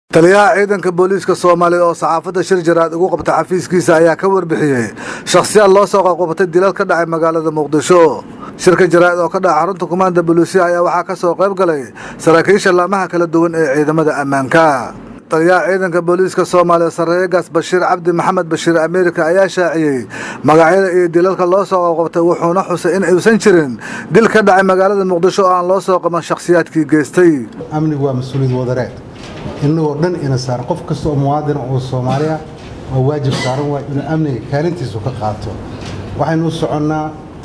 taliyaha ciidanka booliiska soomaaliya oo saxaafadda shir jaraad ugu qabta xafiiskiisa ayaa ka warbixiyey shakhsiyaad loo soo qaqobatay dilal ka dhacay magaalada muqdisho shirka jaraa'id oo ka dhaca xarunta kumaanda booliisiya ayaa waxaa ka soo qayb galay saraakiisha laamaha kala duwan ee ciidamada ammaanka taliyaha ciidanka booliiska soomaaliya sarreegaas bashiir cabdi maxamed bashiir ameerika ayaa shaaciyey magacyada iyo dilalka loo soo qaqobtay wuxuuna xusay in aysan jirin dil ka dhacay magaalada muqdisho oo aan loo soo qaban shakhsiyaadkii geystay amnigu waa mas-uuliyad wadareed innagoo dhan ina saaran qof kasta oo muwaadina oo soomaaliya waa waajib saaran waay inuu amniga kaalintiisu ka qaato waxaynu u soconnaa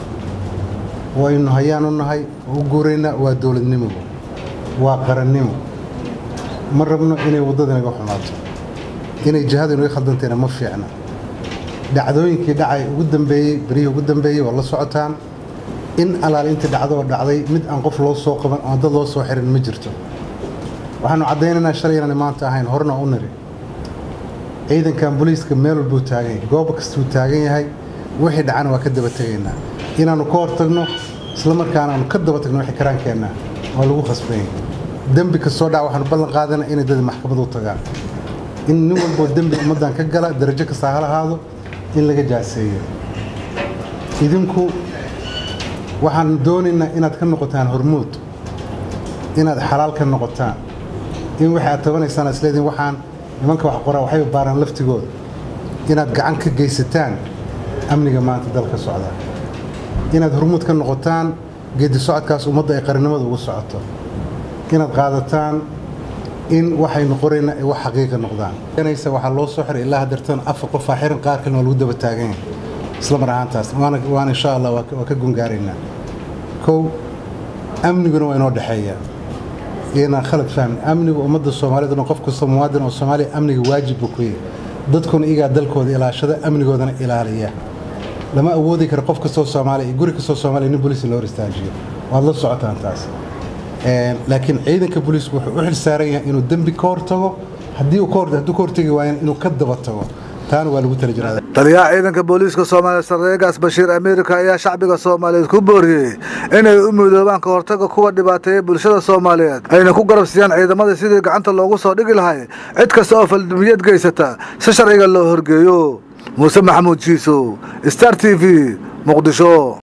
waynu hayaan u nahay oo u guuraynaa waa dowladnimogu waa qarannimo ma rabno inay waddada inaga xumaato inay jihadu inaga khaldantayna ma fiicna dhacdooyinkii dhacay ugu dambeeyey berihii ugu dambeeyey waa la socotaan in alaal intii dhacdo oo dhacday mid aan qof loo soo qaban oon dad loo soo xirin ma jirto waxaanu caddaynaynaa shalay inaan maanta ahayn horena u niri ciidankan booliiska meel walbuu taagan yahay goob kastuu taagan yahay wixii dhacana waa ka daba tegaynaa inaannu ka hortagno isla markaana aanu ka daba tagno wixii karaankeenna waa lagu khasbanyay dembi kastoo dhaca waxaanu ballan qaadana inay dad maxkamad u tagaan in nin walboo dembi ummaddan ka gala darajo kastaa ha lahaado in laga jaaseeyo idinku waxaan doonaynaa inaad ka noqotaan hormuud inaad xalaal ka noqotaan in waxay aad tabanaysaan isleediin waxaan nimanka wax qoraa waxay baaraan laftigooda inaad gacan ka geysataan amniga maanta dalka socda inaad hormuud ka noqotaan geedi socodkaas ummadda ay qarannimada ugu socoto inaad qaadataan in waxaynu qorayna ay wax xaqiiqa noqdaan waxaa loo soo xiray ilaa hadeertan afar qofaa xiran qaar kalena waa lagu daba taagan yahay isla mar ahaantaas waana insha allah waa ka gungaaraynaa kow amniguna waa inoo dhexeeyaa inaan khalad fahmin amniga ummadda soomaaliyed qof kasta muwaadin oo soomaaliya amniga waajib buu ku yahay dadkuna iyagaa dalkooda ilaashada amnigoodana ilaaliya lama awoodi karo qof kastoo soomaaliya iyo guri kastoo soomaaliya nin booliis loo hor istaajiyo waad la socotaan taas laakiin ciidanka booliisku wuxuu u xil saaran yahay inuu dembi ka hortago haddii uu hadduu ka hortagi waayana inuu ka daba tago taana waa lagu tala jiraa taliyaha ciidanka booliiska soomaaliya sarreegaas bashiir ameerika ayaa shacbiga soomaaliyeed ku booriyey inay u midoobaan ka hortaga kuwa dhibaateeya bulshada soomaaliyeed ayna ku garabsiiyaan ciidamada sidii gacanta loogu soo dhigi lahay cid kasta oo faldhimiyad geysata si sharciga loo horgeeyo muuse maxamuud jiisow star t v muqdisho